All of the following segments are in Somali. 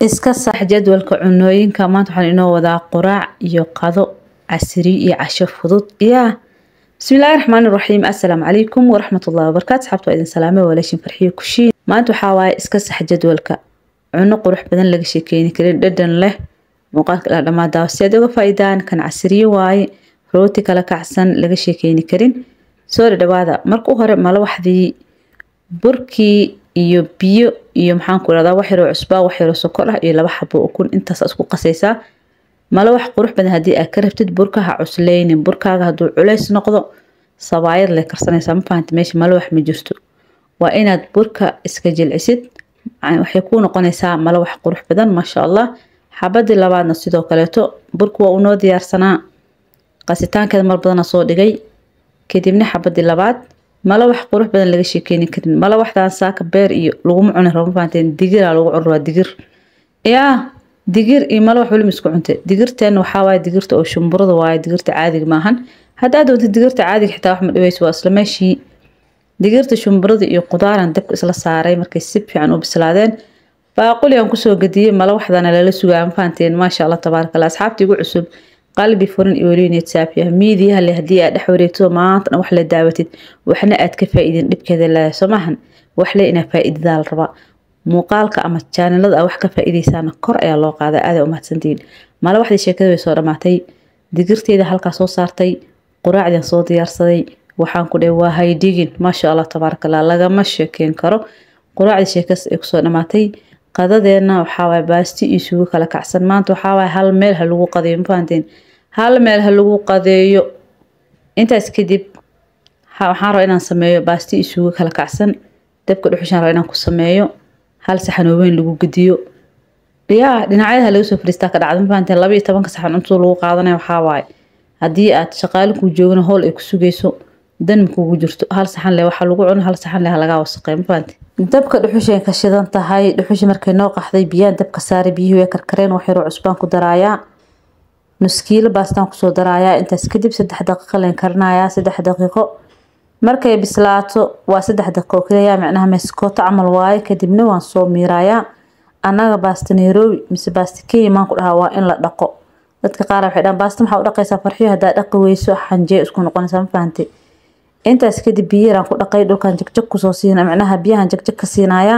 iska sax jadwalka cunooyinka maanta waxaan inoo wadaa quraac iyo qado casriyo iyo casho fudud yaa bismillaahi raxmaani raxiim assalaamu calaykum waraxmatullahi wabarakaatu asxaabta waa idin salaame walaashin farxiyo kushiin maanta waxaa waaye iska sax jadwalka cuno qurux badan laga sheekeyni karin dhadhan leh muuqaalka ilaa dhammaa daawa si aad uga faa'iidaan kan casriyo waaye rooti kala kacsan laga sheekeyni karin soo dhadhawaada marka u hore malawaxdii burkii iyo biyo iyo maxaan ku irahdaa wax yaroo cusbaa wax yaroo sokor ah iyo laba xabo ukun intaas isku qasaysaa malawax qurux badan haddii aad ka rabtid burka ha cusleynin burkaaga hadduu culays noqdo sabaayad lay karsanaysaa ma fahanta meesha malawax ma jirto waa inaad burka iska jilcisid waxay kuu noqonaysaa malawax qurux badan maasha allah xabadii labaadna sidoo kaleeto burka waa unoo diyaarsanaa qasitaankeeda mar badana soo dhigay kadibna xabadii labaad malawax qurux badan laga sheekeyni karin malawaxdan saaka beer iyo laguma cuni rabo mafahanteen digiraa lagu cuni rabaa digir yaa digir iyo malawax weli isku cunte digirteen waxaa waaye digirta oo shumburada waaye digirta caadiga maahan haddaad doontid digirta caadiga xitaa wax ma dhaweyso waa isla meeshii digirta shumburada iyo qudaaran dabka isla saaray markay si fiican u bislaadeen baaquli aan kusoo gadiyey malawaxdana lala sugaa mafahanteen maasha allah tabaaraka allah asxaabta igu cusub qalbi furan iyo welineed saafiya miidiyaha le haddii aad dhex wareegto maantana wax la daawatid waxna aad ka faa'iidin dhibkeeda leedahay soo maahan wax le inaa faa'iidadaa la rabaa muuqaalka ama jaanilada aad wax ka faa'iidaysaana kor ayaa loo qaaday aaday u mahadsantihiin malawaxdii sheekada way soo dhammaatay digirteeda halkaa soo saartay quraacdian soo diyaarsaday waxaan ku dhahay waa haydhigin maasha allah tabaaraka allah lagama sheekeyn karo quraacdii sheekadas ay kusoo dhammaatay qadadeenna waxaawaay baasti iyo sugo kala kacsan maanta waxaawaay hal meel ha lagu qadeeyo ma fahanteen hal meel ha lagu qadeeyo intaas kadib waxaan rabaa inaan sameeyo baasti iyo sugo kala kacsan dabka dhuxushaan rabaa inaan ku sameeyo hal saxan oo weyn lagu gediyo yaa dhinacyada laga soo fariistaa ka dhacda ma fahanteen laba iyo tobanka saxan cuntada lagu qaadanaya waxaawaay haddii aad shaqaale kuu joogana howl ay ku sugayso dan kugu jirto hal saxan leh waxaa lagu cuno hal saxan leh lagaa wasaqey ma fahanteen dabka dhuxushay ka shidan tahay dhuxushi markay noo qaxday biyaan dabka saaray biyihii way karkareen wax yaroo cusbaan ku daraayaa nuskiilo baastaan kusoo daraayaa intaas kadib saddex daqiiqo leen karinayaa saddex daqiiqo markay bislaato waa saddex daqiiqo keliya macnaha meeskooto camal waaye kadibna waan soo miirayaa annaga baasta nairobi mise baasta kenya maan ku dhahaa waa in la dhaqo dadka qaar waxay dhahaan baasta maxaa u dhaqaysaa farxiyo haddaa dhaqi weyso xanjee isku noqonaysaa ma fahantay intaas kadib biyaraan ku dhaqay dhulkan jagjag kusoo siina macnaha biyahan jagjag ka siinayaa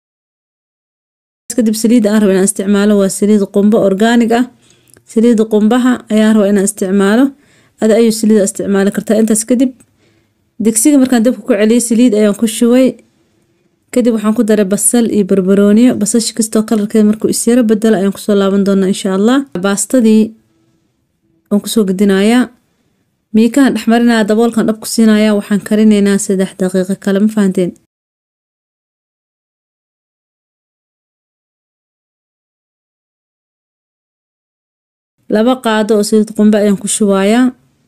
kadib saliidda aan rabo inaan isticmaalo waa saliid qumbo orgaanig ah saliidda qumbaha ayaan rabaa inaan isticmaalo ada ayuu saliida isticmaali kartaa intaas kadib digsiga markaan dabka ku celiyay saliid ayaan ku shubay kadib waxaan ku daray basal iyo barbarooniyo basasha kastoo kalarkeeda markuu isyaro bedelo ayaan kusoo laaban doonaa insha allah baastadii waan kusoo gedinayaa miikahan dhexmarinaya daboolkan dhab ku siinaya waxaan karinaynaa saddex daqiiqo kale ma fahanteen laba qaado oo saliid qumbe ayaan ku shubayaa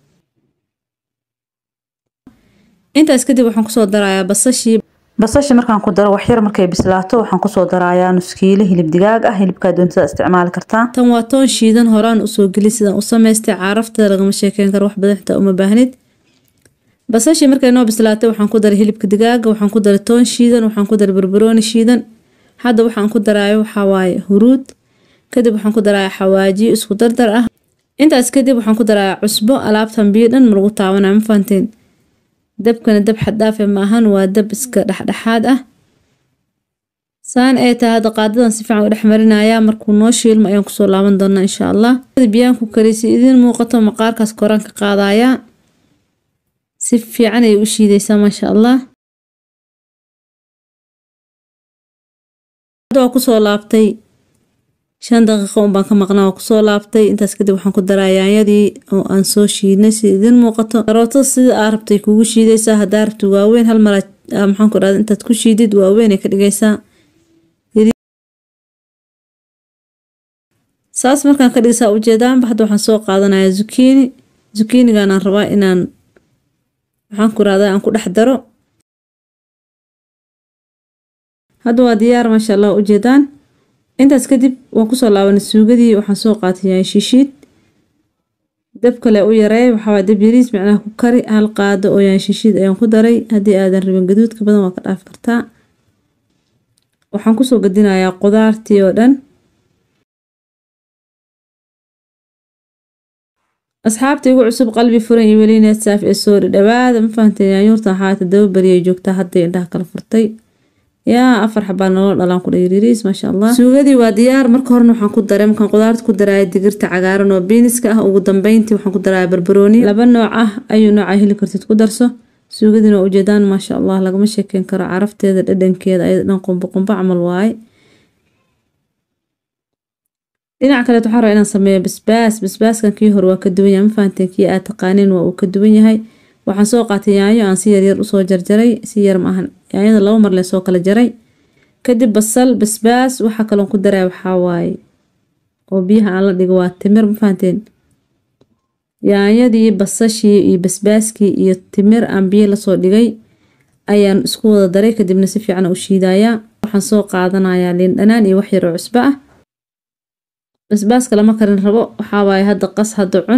intaas kadib waxaan kusoo darayaa basashii basasha markaan ku daro waxyar markay bislaato waxaan kusoo darayaa nuskiilo hilib digaag ah hilibkaa doontada isticmaali kartaa tan waa toon shiidan horaan usoo geli sidaan u samaystay caarafteeda lagama sheekeyn karo wax badan xitaa uma baahnid basashii markay noo bislaatay waxaan ku daray hilibka digaaga waxaan ku daray toon shiidan waxaan ku daray barbarooni shiidan hadda waxaan ku daraayo waxaa waaye huruud kadib waxaan ku darayaa xawaajiyo isku dardar ah intaas kadib waxaan ku darayaa cusbo alaabtan biyo dhan ma lagu taabanaya ma fahanteen dabkana dab xaddhaafe ma ahan waa dab iska dhexdhexaad ah saan ay tahay hadda qaadadan si fiican u dhex marinayaa markuu noo shiilmo ayaan kusoo laaban doonaa insha allah biyaan ku karisi idiin muuqato maqaarkaas koraan ka qaadayaa si fiican ayay u shiidaysaa maasha allah waa kusoo laabtay shan daqiiqo unbaan ka maqnaa waa kusoo laabtay intaas kadib waxaan ku daraa yaanyadii oo aan soo shiidnay si idiin muuqato karootada sida aa rabtay kugu shiidaysaa haddaa rabti waaweyn hal mara maxaan ku dhahda intaad ku shiidid waaweyn ay ka dhigaysaa saas markaan ka dhigaysaa ujeedaanba hadda waxaan soo qaadanayaa zukiini zukiiniganaan rabaa inaan maxaan ku rahdaa aan ku dhex daro hadda waa diyaar maasha allah ujeedaan intaas kadib waan kusoo laabanay suugadii waxaan soo qaatay yaay shishiid dab kale u yareey waxaa dab yariis macnaha ku kari hal qaado oo yaay shishiid ayaan ku daray haddii aadan rabin gaduudka badan waa ka dhaafi kartaa waxaan kusoo gadinayaa qudaartii oo dhan asxaabta igu cusub qalbi furan iyo welineed saaf ee soo dhawaada ma fahantay yaanyuurta ahaata daba bariyay joogtaa hadday indhaha kala furtay yaa afar xabaa nolol dhalaan ku dhayriiriis maasha allah suugadii waa diyaar marka horena waxaan ku daray markaan qudaarta ku daraya digirta cagaaran oo biiniska ah ugu dambeyntii waxaan ku daraya barbarooni laba nooc ah ayuu nooca heli kartid ku darso suugadiina waa ujeedaan maasha allah lagama sheekeyn karo carafteeda dhadhankeeda ayada dhan qumbo qumbo camal waaye dhinaca kaleet waxaa rabaa inaan sameeyo basbaas basbaaskan kii hore waa ka duwan yahay ma fahanteen kii aad taqaaneen waa uu ka duwan yahay waxaan soo qaatay yaanyo aan si yaryar usoo jarjaray si yar ma ahan yaanyada laba mar lee soo kala jaray kadib basal basbaas waxaa kaloon ku daraya waxaa waaye oo biyaha aan la dhigo waa timir ma fahanteen yaanyadii basashii iyo basbaaskii iyo timir aan biyo lasoo dhigay ayaan isku wada daray kadibna si fiican u shiidayaa waxaan soo qaadanayaa liin dhanaan iyo wax yar oo cusbo ah basbaaska lama karin rabo waxaa waaye hadda qas hadda cun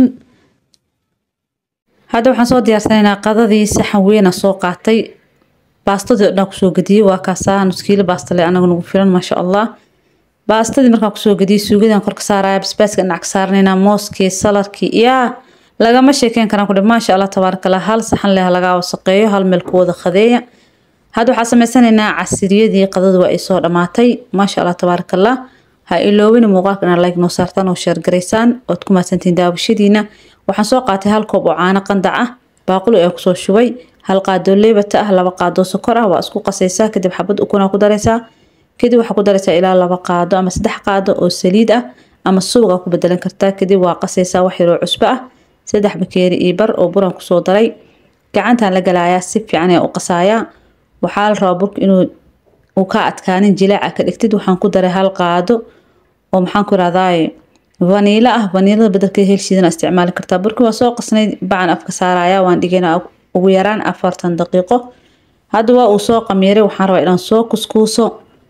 hadda waxaan soo diyaarsanaynaa qadadii saxan weyn aan soo qaatay baastadii oo dhan kusoo gadiyey waa kaasaa nuskiilo baastale anaga nagu filan maasha allah baastadii markaan kusoo gadiyey suugadaan korka saaraya basbaaska dhinac ka saaranaynaa mooskii salarkii yaa lagama sheekeyn karaan kudhi maasha allah tabaarakallah hal saxan leh lagaa wasaqeeyo hal meel ku wada qadeeya hadda waxaa samaysanaynaa casiriyadii qadadu waa ay soo dhammaatay maasha allah tabaarakallah ha iloowin muuqaalka inaad like noo saartaan oo sheergaraysaan ood ku mahadsantiin daawashadiina waxaan soo qaatay hal koob oo caano qandac ah baaquli ee kusoo shubay hal qaadoo leebata ah laba qaadoo sokor ah waa isku qasaysaa kadib xabad ukuna ku daraysaa kadib waxaa ku daraysaa ilaa laba qaado ama saddex qaado oo saliid ah ama suuqa ku bedelan kartaa kadib waa qasaysaa wax yaroo cusbo ah saddex bakeeri iyo bar oo buran kusoo daray gacantaan la galayaa si fiican ee u qasaayaa waxaa la rabaa burka inuu uu ka adkaanin jilaaca ka dhigtid waxaan ku daray hal qaado oo maxaan ku irahdaay vaniilo ah vaniilada bedelkeeda helshiidana isticmaali kartaa burki waa soo qasnay bacan afka saaraya waan dhigaynaa ugu yaraan afartan daqiiqo hadda waa uu soo qamiiray waxaan rabaa inaan soo kuskuuso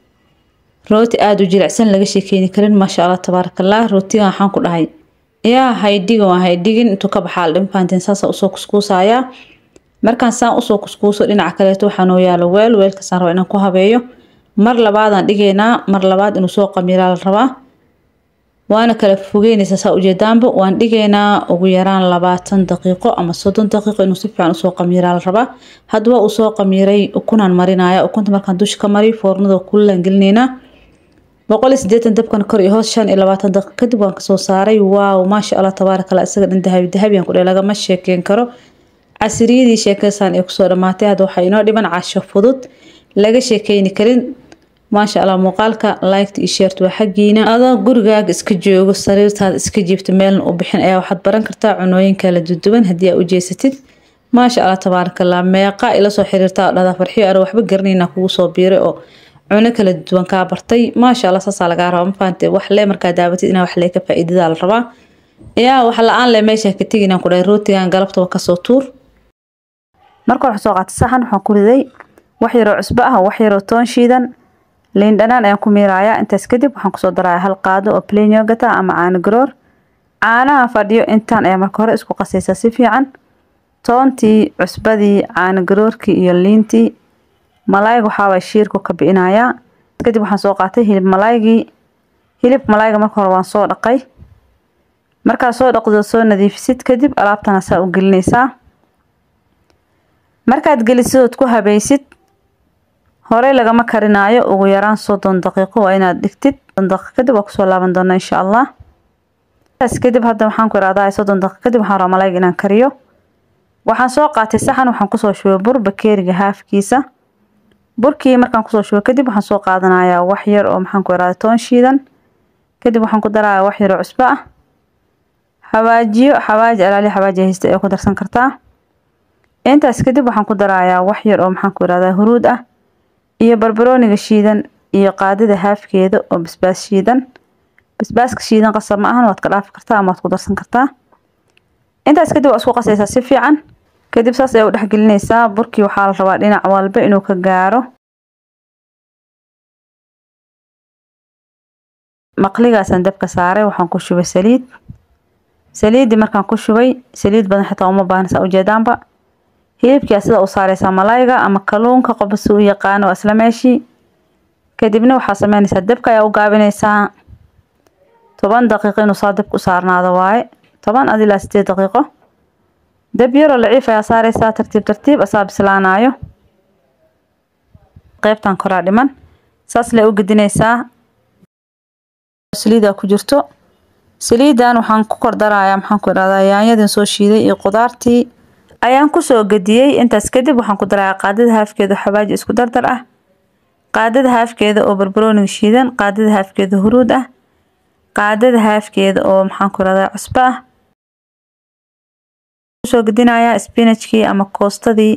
rooti aada u jilicsan laga sheekeyni karin maasha allah tabaarakallah rootigan waxaan ku dhahay yaa haydhigan waa haydhigin intuu ka baxaa aldhin fahanteen saasa usoo kuskuusayaa markaan saan usoo kuskuuso dhinaca kaleeto waxaa noo yaalo weel weelkaasaan rabaa inaan ku habeeyo mar labaadaan dhigaynaa mar labaad inuu soo qamiiraa la rabaa waana kala fogeynaysaa saa ujeedaanba waan dhigaynaa ugu yaraan labaatan daqiiqo ama soddon daqiiqo inuu si fiican usoo qamiiraa la rabaa haddaba uu soo qamiiray ukunaan marinaya ukunta markaan dusha ka mariyo foornada kulilaan gelinaynaa boqol iyo sideetan dabkan kor iyo hoos shan iyo labaatan daqiiq kadib waan kasoo saaray waaw maasha allah tabaarakallah isaga dhan dahabi dahabiyan kudhe lagama sheekeyn karo casiriyadii sheekadasaan ee kusoo dhammaatay hadda waxaa inoo dhiban casho fudud laga sheekeyni karin maasha allah muuqaalka liked iyo sheert waa xaggiina adoo gurigaaga iska joogo sariirtaada iska jiifto meelna u bixin ayaa waxaad baran kartaa cunooyin kala duduwan haddii aa u jeesatid maasha allah tabaarakallah meeqa ila soo xiriirtaa oo dhahdaa farxiyo ano waxba garanayna kugu soo biiray oo cuno kala duwan kaa bartay maasha allah saasaa lagaa rabaa ma fahante wax lee markaa daabatid inaa wax lee ka faa'iidadaa la rabaa yaa wax la-aan leh meesha ka teginaan ku dhahay rootigan galabtaba kasoo tuur marka waxaan soo qaatay saxan waxaan ku riday wax yaroo cusbo ah wax yaroo toon shiidan liin dhanaan ayaan ku miirayaa intaas kadib waxaan kusoo darayaa hal qaado oo plain yogurt ah ama caano garoor caanaha fadhiyo intaan ayaa marka hore isku qasaysaa si fiican toontii cusbadii caano garoorkii iyo liintii malaayga waxaa waay shiirku ka bi'inayaa kadib waxaan soo qaatay hilib malaaygii hilibka malaayga marka hore waan soo dhaqay markaad soo dhaqdo soo nadiifisid kadib alaabtana saa u gelinaysaa markaad gelisid ood ku habaysid horey lagama karinaayo ugu yaraan soddon daqiiqo waa inaad dhigtid soddon daqiiq kadib waa kusoo laaban doonaa insha allah taas kadib hadda waxaan ku irahdaa soddon daqiiq kadib waxaan rabaa malaayga inaan kariyo waxaan soo qaatay saxan waxaan kusoo shubay bur bakeeriga haafkiisa burkii markaan kusoo shubay kadib waxaan soo qaadanayaa wax yar oo maxaan ku irahdaa toon shiidan kadib waxaan ku darayaa wax yar oo cusbo ah xawaajiyo xawaaji alaali xawaaji haysta ee ku darsan kartaa intaas kadib waxaan ku darayaa wax yar oo maxaan ku irahdaa huruud ah iyo barbarooniga shiidan iyo qaadida haafkeeda oo basbaas shiidan basbaaska shiidan qasab ma ahan waad ka dhaafi kartaa ama waad ku darsan kartaa intaas kadib waa isku qasaysaa si fiican kadib saas ayaa u dhexgelinaysaa burkii waxaa la rabaa dhinac walba inuu ka gaaro maqligaasaan dabka saaray waxaan ku shubay saliid saliiddii markaan ku shubay saliid badan xitaa uma baahna saa ujeedaanba hilibkia sida u saareysaa malayga ama kaluunka qofba si u yaqaano waa isla meeshii kadibna waxaa sameynaysaa dabka ayaa u gaabinaysaa toban daqiiqo inuu saa dabka u saarnaado waaye toban adi ilaa sideed daqiiqo dab yaroo laciif ayaa saareysaa tartiib tartiib asaa bislaanayo qeybtan koraa dhiman saas lee u gedineysaa saliida ku jirto saliidan waxaan ku kor darayaa maxaan ku idhahdaa yaanyadin soo shiiday iyo qudaartii ayaan kusoo gediyey intaas kadib waxaan ku darayaa qaadada haafkeeda xawaaji isku dardar ah qaadada haafkeeda oo barbarooniga shiidan qaadada haafkeeda huruud ah qaadada haafkeeda oo maxaan ku idhahdaa cusbo ah kusoo gedinayaa spinachkii ama koostadii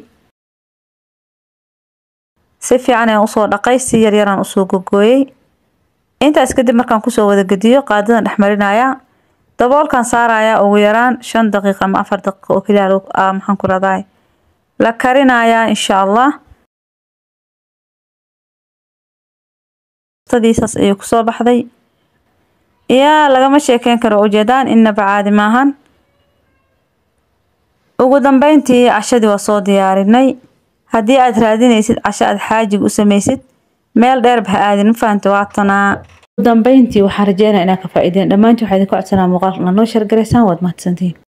si fiican ayaan usoo dhaqay si yaryaraan usoo gogooyey intaas kadib markaan kusoo wada gediyo qaadadan dhexmarinayaa daboolkan saarayaa ugu yaraan shan daqiiqa ama afar daqiiqa oo keliya maxaan ku rahdaa la karinayaa insha allah saas ayay kusoo baxday yaa lagama sheekeyn karo ujeedaan inaba caadi maahan ugu dambeyntii cashadii waa soo diyaarinay haddii aad raadinaysid casho aad xaajig u samaysid meel dheerba ha aadin ma fahanta waatanaa ugu dambeyntii waxaan rajeynaya inaad ka faa'iideen dhammaantii waxaa idinka codsanaa muuqaalka inaa noo shargaraysaan waad mahadsantihiin